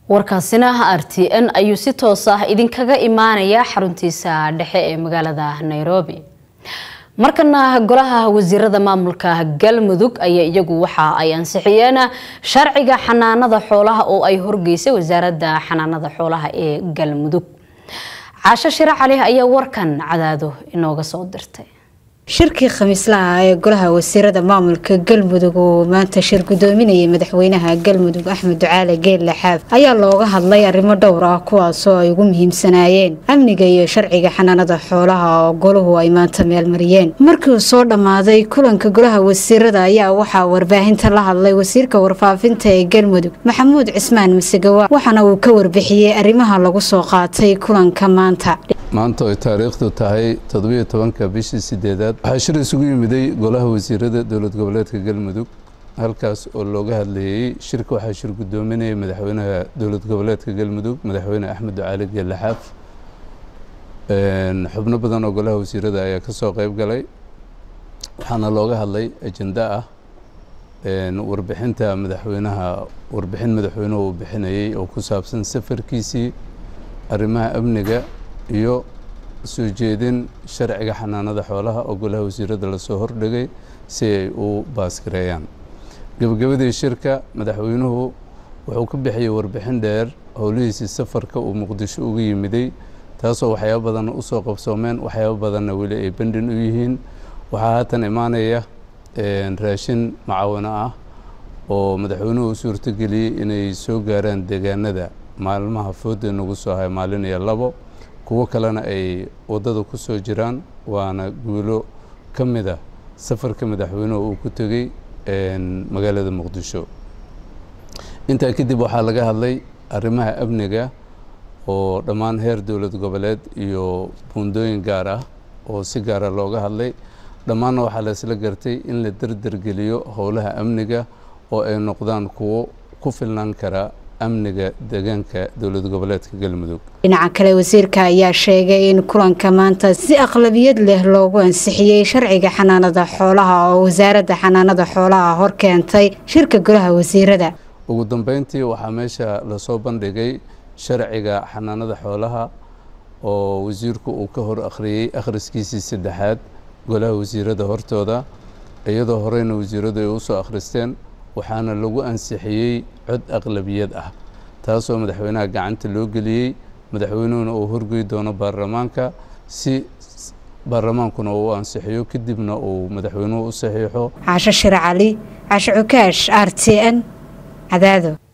warkaasina r t n ayuu si toos ah idinkaga imaanaya xaruntiisa dhexe ee magaalada nairobi markana golaha wasiirada maamulka galmudug ayaa iyagu waxa ay ansixiyeen sharciga xanaanada xoolaha oo ay horgeysay wasaaradda xanaanada xoolaha ee galmudug caasho shire cali ayaa warkan cadaado inooga soo dirtay shirkii khamiislaha ee golaha wasiirada maamulka galmudug oo maanta shir gudoominayay madaxweynaha galmudug axmed ducaale geelle xaaf ayaa looga hadlay arrimo dhowr ah kuwaasoo ay ugu muhiimsanaayeen amniga iyo sharciga xanaanada xoolaha oo golahu ay maanta meelmariyeen markii uu soo dhammaaday kulanka golaha wasiirada ayaa waxaa warbaahinta la hadlay wasiirka warfaafinta ee galmudug maxamuud cismaan masegawa waxaana uu ka warbixiyey arrimaha lagu soo qaatay kulanka maanta maanta ay taariikhdu tahay toddobiyo tobanka bishii sideedaad waxaa shir isugu yimiday golaha wasiirada dowlad goboleedka galmudug halkaas oo looga hadlayey shirka waxaa shir gudoominayay madaxweynaha dowlad goboleedka galmudug madaxweyne axmed ducaali geelle xaaf xubno badan oo golaha wasiirada ayaa ka soo qeyb galay waxaana looga hadlay ajenda ah warbixinta madaxweynaha warbixin madaxweynuhu uu bixinayey oo ku saabsan safarkiisii arrimaha amniga iyo soo jeedin sharciga xanaanada xoolaha oo golaha wasiirada lasoo hordhigay si ay u baaskireeyaan gebagabadii shirka madaxweynuhu wuxuu ka bixiyey warbixin dheer howlihiisii safarka uu muqdisho uga yimiday taasoo waxyaabo badan usoo qabsoomeen waxyaabo badanna weli ay bandhin u yihiin waxaa haatan imaanaya raashin macawino ah oo madaxweynuhu u suurtogeliyey inay soo gaaraan deegaanada maalmaha fooda nagu soo hay maalin iyo labo kuwo kalena ay waddada ku soo jiraan waana guulo ka mid a safarka madaxweynuhu uu ku tegey magaalada muqdisho intaa kadib waxaa laga hadlay arrimaha amniga oo dhammaan heer dowlad goboleed iyo buundooyin gaar ah oo si gaara looga hadlay dhammaanna waxaa la isla gartay in la derdergeliyo howlaha amniga oo ay noqdaan kuwo ku filnaan kara amniga deegaanka dowlad goboleedka galmudug dhinaca kale wasiirka ayaa sheegay in kulanka maanta si aqlabiyad leh loogu ansixiyey sharciga xanaanada xoolaha oo wasaaradda xanaanada xoolaha hor keentay shirka golaha wasiirada ugu dambeyntii waxaa meesha lasoo bandhigay sharciga xanaanada xoolaha oo wasiirku uu ka hor akhriyey akhriskiisii saddexaad golaha wasiirada hortooda iyadoo horeyna wasiiradu ay usoo akhristeen waxaana lagu ansixiyey cod aqlabiyad ah taasoo madaxweynaha gacanta loo geliyey madaxweynuhuna uu horgey doono baarlamaanka si baarlamaankuna uu ansixiyo kadibna uu madaxweynuhu u saxiixo caasho shire cali caasho cukaash r t n cadaado